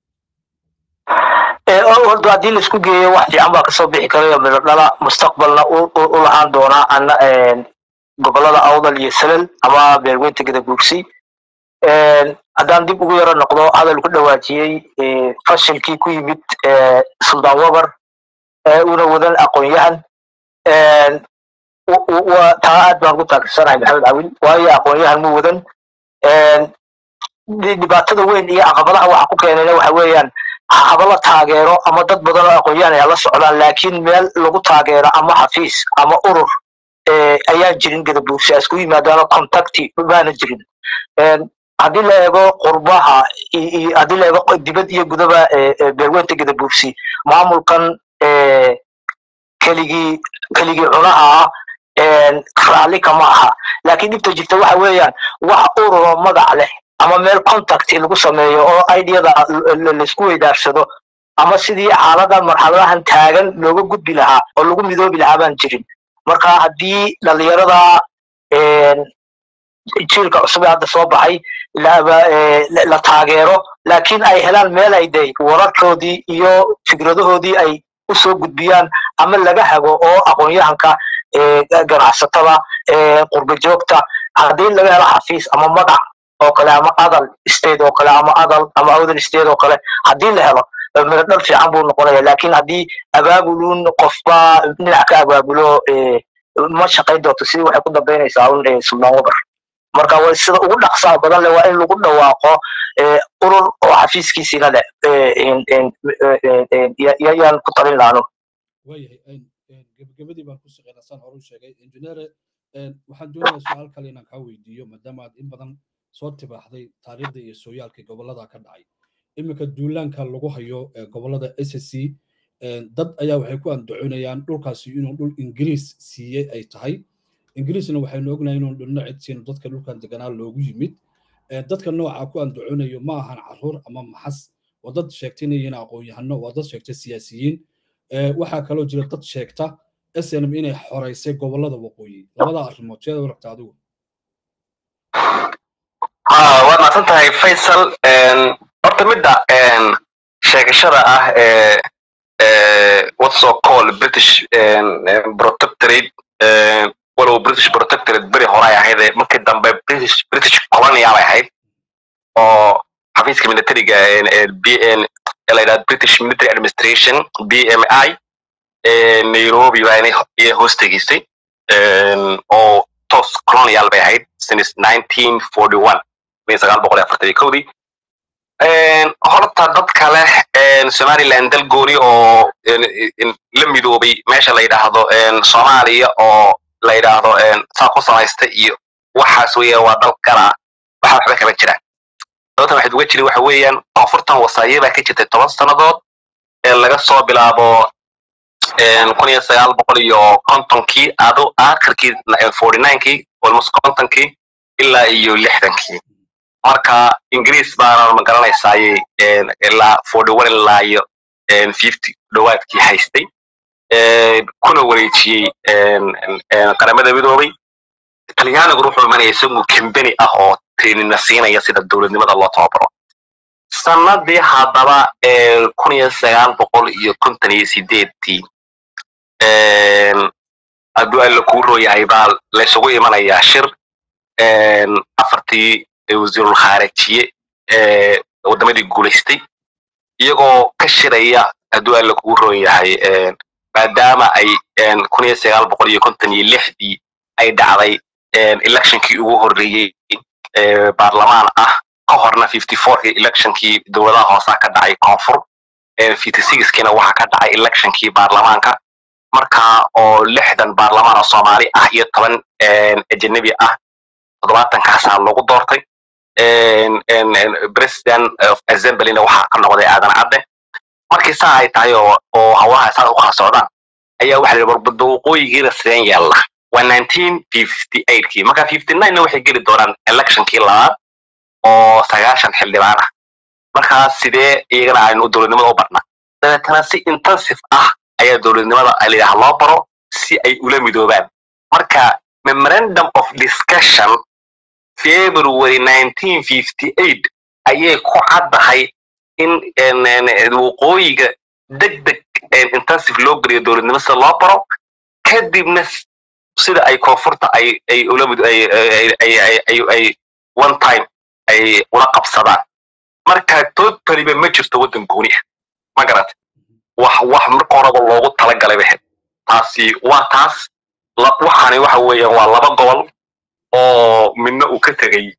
horta haddii laisku geeyo wax fiican baa kasoo bixi karayo midho dhala mustaqbalna u lahaan doonaa ana gobolada awdal iyo salal ama beelweynta gadabuursi haddaan dib ugu yaro noqdo hadal ku dhawaajiyey fashilkii ku yimid suldaan wabar una wadan aqoon-yahan taa aad baan ku taageersanahay maxamed cawil waayo aqoon-yahan mu wadan dhibaatada weyn iyo caqabadaha waxa ku keenayna waxa weeyaan haba la taageero ama dad badan oo aqoon-yahan ay la socdaan laakiin meel lagu taageero ama xafiis ama urur ayaan jirin gadabuursi isku yimaadaano contacti maana jirin haddii la eego qurbaha haddii la eego dibad iyo gudaba beelweynta gadabuursi maamulkan keligii keligii cunaha ah raalli kama aha laakiin dhibta jirta waxa weeyaan wax ururo magac leh ama meel contact lagu sameeyo oo ideyada laisku weydaarsado ama sidii xaaladan marxaladahan taagan looga gudbi lahaa oo lagu midoobi lahaa baan jirin marka haddii dhalinyarada jiilka cusub ee hadda soo baxay la taageero laakiin ay helaan meel ay de wararkoodii iyo fikradahoodii ay usoo gudbiyaan ama laga hago oo aqoon-yahanka ganacsatada qurba joogta haddii laga helo xafiis ama magac oo kale ama adal state oo kale ama adal ama awdal state oo kale haddii la helo miradhal fiican buu noqonaya laakiin haddii abaabulun qofba dhinac ka abaabulo ma shaqayn doonto sidii waxay ku dambaynaysaa un suldaan wabar marka waa sida ugu dhaqsaha badan leh waa in lagu dhawaaqo urur oo xafiiskiisiina leh yaan ku talin laano waayahay gebagabadii baan ku shaqeynaa saan horu sheegay injineere waxaan doonayaa su-aal kale inaan kaa weydiiyo maadaama aad in badan soo tibaaxday taariikhda iyo sooyaalka gobolada ka dhacay iminka duulaanka lagu hayo gobolada s c dad ayaa waxay ku andacoonayaan dhulkaasi inuu dhul ingiriis siiyey ay tahay ingiriisna waxaynu ognahay inuu dhulno cidsiino dadka dhulkan deganaa loogu yimid dadka nooca ku andacoonayo ma ahan caruur ama maxas waa dad sheegtay inay yihiin aqoon-yahano waa dad sheegtay siyaasiyiin waxaa kaloo jira dad sheegta snm inay xoraysay gobolada waqooyi labada arrimood seeda waragta adigu waad mahadsan tahay faysal horta midda sheegashada ah ee what's so called british protectorate walow british protectorate beri hore ay ahayd markii dambe british british colonial ay ahayd oo xafiiska militariga bn la yidhahdo british military administration b m i nairobi baa inay hoos tegeysay oo toos colonial bay ahayd since nineteen forty one min sagaal boqol iyo afartan iyo kowdii horta dad kale somaliland dal gooni oo la midoobay meesha la yidhaahdo soomaaliya oo la yidhaahdo saa ku samaysta iyo waxaas weeyaan waa dal kala waxa waxba kama jiraan sababtan waxaad uga jiri waxa weeyaan koonfurtan wasaaye baa ka jirtay toban sannadood laga soo bilaabo kun iyo sagaal boqol iyo kontonkii ado akhirkii forty ninekii almost kontonkii ilaa iyo lixdankii marka ingiriis baana magaranaysaayey ilaa forty one ilaa iyo fifty dhowaadkii haystay kuna wareejiyey qaramada midoobay talyaaniguna wuxuu imanaya isagu kambeni ah oo treenina siinaya sida dowladnimada loo tababaro sanadii haddaba kun iyo sagaal boqol iyo konton iyo sideedtii hadduu alla kuu rooyahay baa laysugu imanayaa shir afartii wasiirul khaarijiye waddamadii guulaystay iyagoo ka shiraya hadduu alla kugu roon yahay maadaama ay kun iyo sagaal boqol iyo konton iyo lixdii ay dhacday electionkii ugu horreeyey baarlamaan ah ka horna fifty fourkii electionkii dowladaha hoosaa ka dhacay koonfur fifty sixkiina waxaa ka dhacay electionkii baarlamaanka marka oo lixdan baarlamaan oo soomaali ah iyo toban ajanabi ah toddobaatankaasa lagu doortay president of assemblyna waxaa ka noqday aadan cadde markii saa ay tahay oo oo hawlaha saa u kala socdaan ayaa waxa la warbada waqooyigiina sideen yeelna waa nineteen fifty eightkii marka fifty ninena waxay geli doonaan electionkii labaad oo sagaashan xildhibaan ah markaa sidee iyagana aynu dowladnimada u barna dabeetana si intensive ah ayaa dowladnimada layidhaha loo baro si ay ula midoobaan marka memorandum of discussion february nineteen fifty eight ayay ku caddahay in waqooyiga deg deg intensive loo geliyo dowladnimo sida loo baro kadibna sida ay koonfurta ay ay ula mid ay ay ay ay one time ay ula qabsadaan marka totaliba ma jirto waddan gooni ah ma garatay wax wax marka horeba loogu talagalay bahed taasi waa taas waxaani waxa weeyaan waa laba gobol oo midna uu ka tegey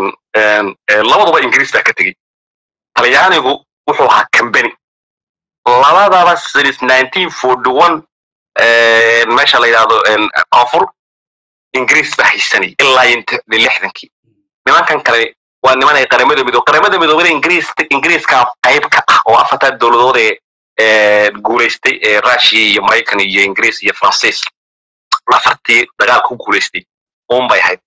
labaduba ingiriis baa ka tegey talyaanigu wuxuu ahaa cambany labadaba since nineteen forty one meesha la yidhahdo koonfur ingiriis baa haysanay ilaa lixdankii nimankan kale waa niman ay qaramada midoob qaramada midoobada ingiriis ingiriiska qayb ka ah oo afartaa dowladood ee guulaystay ee russia iyo maraykan iyo ingiriis iyo faransiis afartii dagaal ku guulaystay uun bay ahayd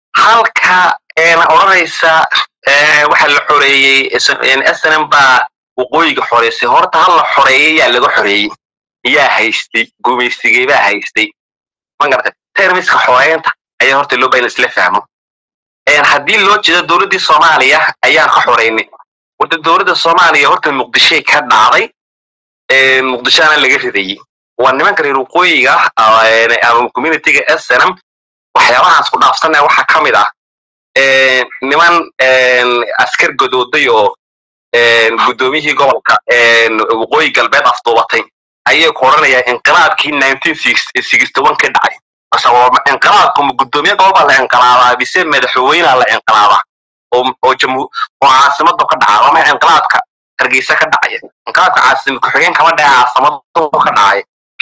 halka odhanaysa waxa la xoreeyey snm baa waqooyiga xoreysay horta hal la xoreeyey yaa laga xoreeyey yaa haystay gumaysigay baa haystay magarata termiska xoreynta ayaa horta loo baa in isla fahmo haddii loo jeedo dowladdii soomaaliya ayaan ka xoreynay warta dowladda soomaaliya horta muqdishay ka dhacday muqdishoana laga ridayey waa nimanka reer waqooyiga ama communityga snm waxyaabahaas ku dhaafsanaya waxaa ka mid ah niman askar godooday oo guddoomiyihii gobolka waqooyi galbeed afduubatay ayay ku odhanayaa inqilaabkii nineteen sixty one ka dhacay inqilaabku ma guddoomiye gobol baa la inqilaabaa bise madaxweynea la inqilaabaa oo oo caasimadu ka dhaca lama inqilaabka hargeysa ka dhacaya inqilaabka caasimad ku-xigeen kama dhaca caasimadu ka dhacay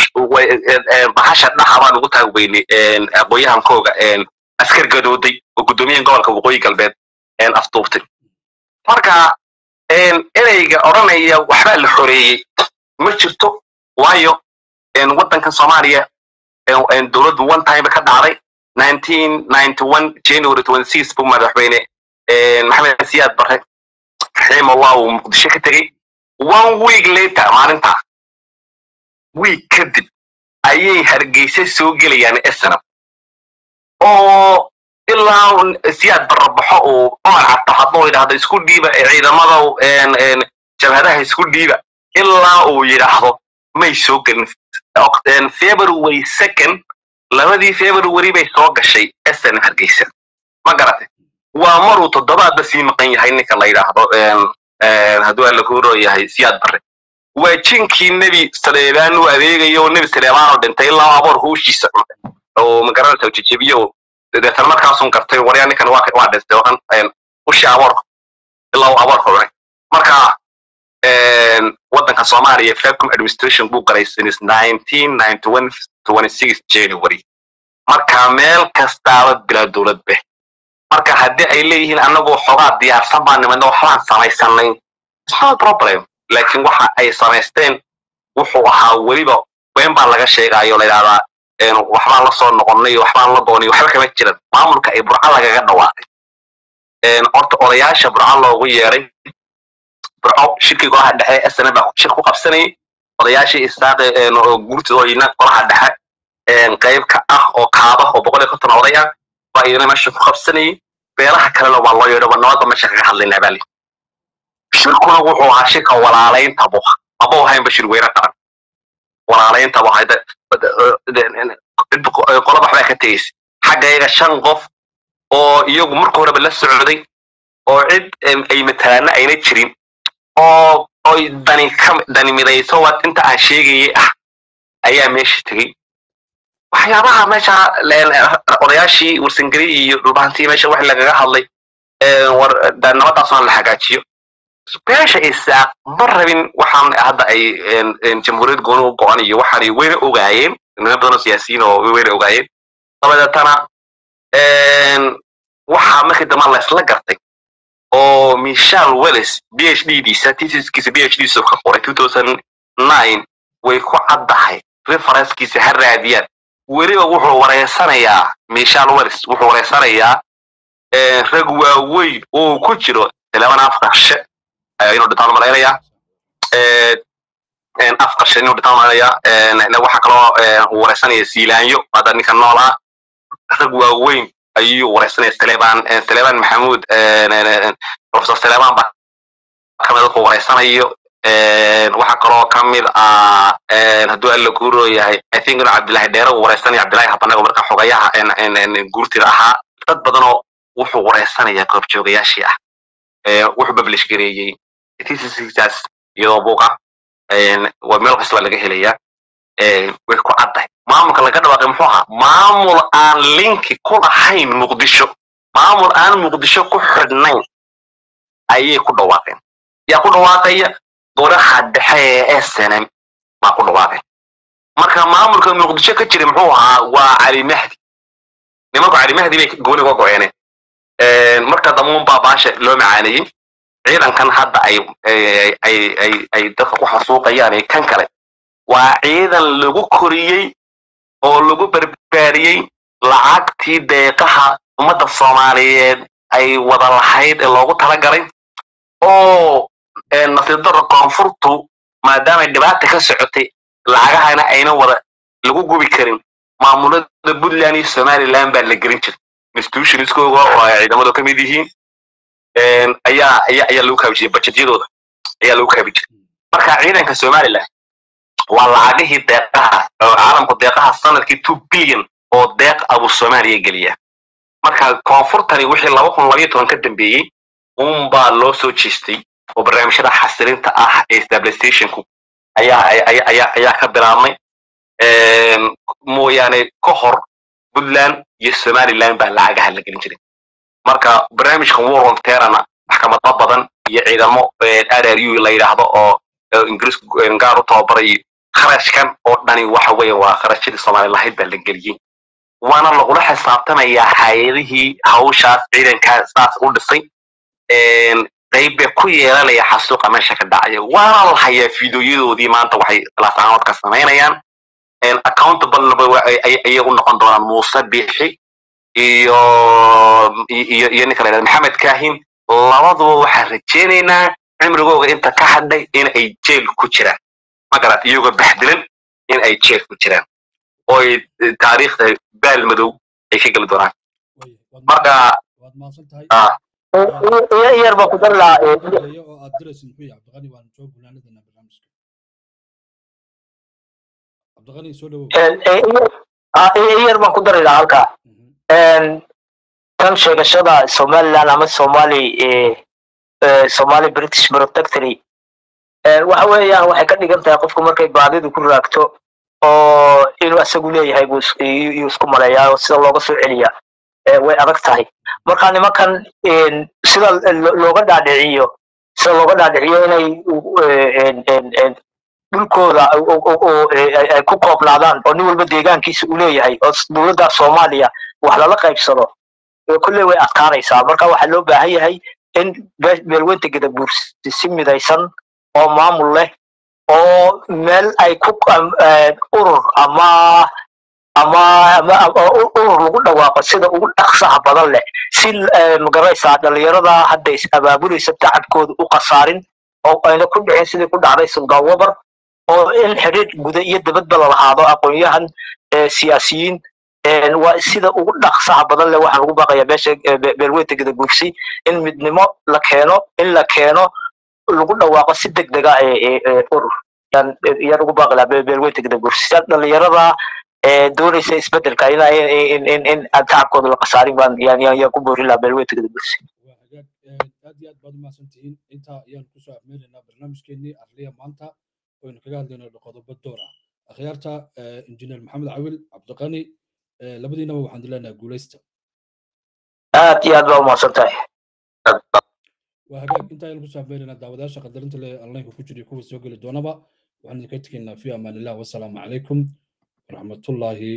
bahasha dhaxa baan ugu taagweynay aqooyahankooga askar gadooday oo guddoomiyaha gobolka waqooyi galbeed afduubtay marka ereyga odhanaya waxbaa la xoreeyey ma jirto waayo waddankan soomaaliya dowladdu one time ka dhacday nineteen ninety one january twenty six buu madaxweyne maxamed siyaad barre raximahullah uu muqdisho ka tegey one week later maalintaa week kadib ayay hargeysa soo gelayaan snm oo ilaa siyaad barrabaxo uu cumar cabdo hadduu yidhaahdo isku dhiiba ciidamada jabhadaha isku dhiiba ilaa uu yidhaahdo may soo gelin february second labadii february bay soo gashay sn hargeysa ma garatay waa maruu toddobaadba sii maqan yahay ninka la yidhaahdo hadduu alla kuuroo yahay siyaad barre waa jinkii nebi saleebaan u adeegayo oo nebi saleebaan oo dhintay ilaa aboor howshiisa cuntay oo magaranaysa jejebiyo deetan markaasun gartay waryaa ninkan waa waa dhintay oo dhan ushii aboorka ilaa uu aboorka cunay marka waddanka soomaaliya vacum administration buu galay since nineteen ninety one twenty six january marka meel kastaaba bilaa dowlad beh marka haddii ay leeyihiin annagoo xogaa diyaarsan baa nimadna waxbaan samaysanay no problem laakiin waxa ay samaysteen wuxuu ahaa weliba ween baa laga sheegaayo la yidhahdaa waxbaan la soo noqonnay waxbaan la doonay waxba kama jiran maamulka ay burca lagaga dhawaaqay horta odayaasha burca loogu yeeray burco shirkii golaha dhexe sna baa shir ku qabsanayay odayaashii isaaqe guurtidooyina golaha dhexe qayb ka ah oo kaaba oo boqol iyo konton oday ah baa iyana meesha ku qabsanayay beelaha kalena waa loo yeedho nabadba meesha kaga hadlaynaa baa lii shirkuna wuxuu ahaa shirka walaalaynta bu maba ahaynba shir weyne qaran walaalaynta bu ahayd qolaba waxbaa ka tegeysa xagga iyaga shan qof oo iyagu marka horeba la socday oo cid ay matalaana ayna jirin oo oy dani ka dani midayso waa inta aan sheegayay ah ayaa meesha tegey waxyaabaha meesha odayaashii warsangeli iyo dhulbahantii meesha wax lagaga hadlay war nabadaasona la hagaajiyo beesha isaaq ma rabin waxaan hadda ay jamhuuriyad gooni u go-an iyo waxaanay weyna ogaayeen niman badan oo siyaasiyiin oo weyna ogaayeen dabadeetana waxaa markii dambe laysla gartay oo michal wells b h d diisa tisiskiisa b h d diisa ka qoray two thousand nine way ku caddahay referencekiisa ha raadiyaan weliba wuxuu wareysanayaa michal wells wuxuu wareysanayaa rag waaweyn oo ku jiro eleban afqarshe inuu dhintaan malaynayaa afqarshe inuu dhintaan malaynayaa waxaa kaloo wareysanaya siilaanyo hadda ninka nool ah rag waaweyn ayuu wareysanaya saleban saleban maxamuud professor saleban baa kamid dadku wareysanayo waxaa kaloo kamid ah hadduu alla guuroo yahay i think inuu cabdillahi dheere uu wareysanaya cabdillahi habanago marka xogayaha guurtida ahaa dad badanoo wuxuu wareysanaya goobjoogayaashii ah wuxuu publish gareeyey tisiskaas iyadoo buuqa waa meel kasta baa laga helayaa way ku caddahay maamulka laga dhawaaqay muxuu ahaa maamul aan linki ku lahayn muqdisho maamul aan muqdisho ku xidhnayn ayay ku dhawaaqeen yaa ku dhawaaqaya golaha dhexe ee snm maa ku dhawaaqeen marka maamulka muqdisho ka jira muxuu ahaa waa cali mahdi nimanku cali mahdi bay gooni uga go-eeneen marka damuun baa baasha loo macaanayey ciidankan hadda ay ay ay ay dadka ku xasuuqayaan ee kan kale waa ciidan lagu koriyey oo lagu barbaariyey lacagtii deeqaha ummadda soomaaliyeed ay wada lahayd ee loogu talagalay oo nasiibdarra koonfurtu maadaamay dhibaata ka socotay lacagahana ayna wada lagu gubi karin maamulada puntland iyo somaliland baa la gelin jiray institutionskooga oo ay ciidamadu ka mid yihiin ayaa ayaa ayaa lagu kaabi jiray bajetyadooda ayaa lagu kaabi jiray marka ciidanka somaliland waa lacagihii deeqaha oo caalamku deeqaha sanadkii two billion oo deeq abu soomaaliya geliya marka koonfurtani wixii laba kun labayo toban ka dambeeyey unbaa loo soo jeestay oo barnaamijyada xasilinta ah ee stabilizationku ayaa ayaa ayaa ka bilaabmay mooyaane ka hor puntland iyo somaliland baa lacagaha la gelin jiray marka barnaamijkan war on terana maxkamado badan iyo ciidamo r r u la yidhaahdo oo ingiriisku gaar u tababarayo kharashkan oo dhani waxa weeye waa kharashyadii soomaali lahayd baa la geliyey waana lagula xisaabtamayaa hay-adihii hawshaas ciidankaa saas u dhisay qayb bay ku yeelanaya xasuuqa meesha ka dhacaya waana la hayaa fideoyadoodii maanta waxay laasaanoodka samaynayaan accountable ayay u noqon doonaan muuse biixi iyo iyo iyo ninka la yidhahda maxamed kaahin labaduba waxaan rajaynaynaa cimrigooga inta ka hadhay in ay jeel ku jiraan magarat iyagoo baxdilan in ay jeel ku jiraan oo ay taariikhda baal madow ay ka geli doonaan marka yar baa ku dari lahaa oo aad diraysid muxuu yahay cabdiqani waan soo gunaanadana barnaamijka cabdiqani soo dhawow yar baan ku dari lahaa halkaa tan sheegashada somaliland ama somali somali british protectory waxa weeyaan waxay ka dhigan tahay qofku markay baadidu ku raagto oo inuu isagu leeyahay buu yuu isku maleeyaa oo sida looga soo celiya way adag tahay marka nimankan sida looga dhaadhiciyo sida looga dhaadhiciyo inay dhulkooda ay ku koobnaadaan oo nin walba deegaankiisa uu leeyahay oo dowladda soomaaliya wax lala qaybsado kulley way adkaanaysaa marka waxaa loo baahan yahay in beelweynta gadabuursi si midaysan oo maamul leh oo meel ay ku urur ama ama ama urur lagu dhawaaqo sida ugu dhaqsaha badan leh si magaraysaa dhalinyarada hadda is abaabulaysa tacabkooda u khasaarin oo ayna ku dhicin sidii ku dhacday suldan wabar oo in xidhiir guda iyo dabadba la lahaado aqoon-yahan siyaasiyiin waa sida ugu dhaqsaha badan leh waxaan ugu baaqayaa meesha beelweynta gadaguursi in midnimo la keeno in la keeno lagu dhawaaqo si deg dega urur yaan ugu baaqi lahaa beelweynta gadaguursi dhalinyarada doonaysa isbedelka in in aan tacabkooda la khasaarin baan yaan yaan ku boorin lahaa beelweynta gadaguursi aad iyo aad baad umahadsan tihiin intaa ayaan kusoo afmeelaynaa barnaamijkeenii arliya maanta waynu kaga hadlayno qodobo door ah akhyaarta injineer maxamed cawil cabdiqani labadiinaba waxaan dileenaha guuleysta aad iyo aad baa umahadsan tahay waa hagaag inta ayaan kusoo afmeelaynaa daawadayaasha qadarinta le onlineka ku jira kuwa soo geli doonaba waxaan idinka tegaynaa fi amaan illah wasalaamu calaykum waraxmatullaahi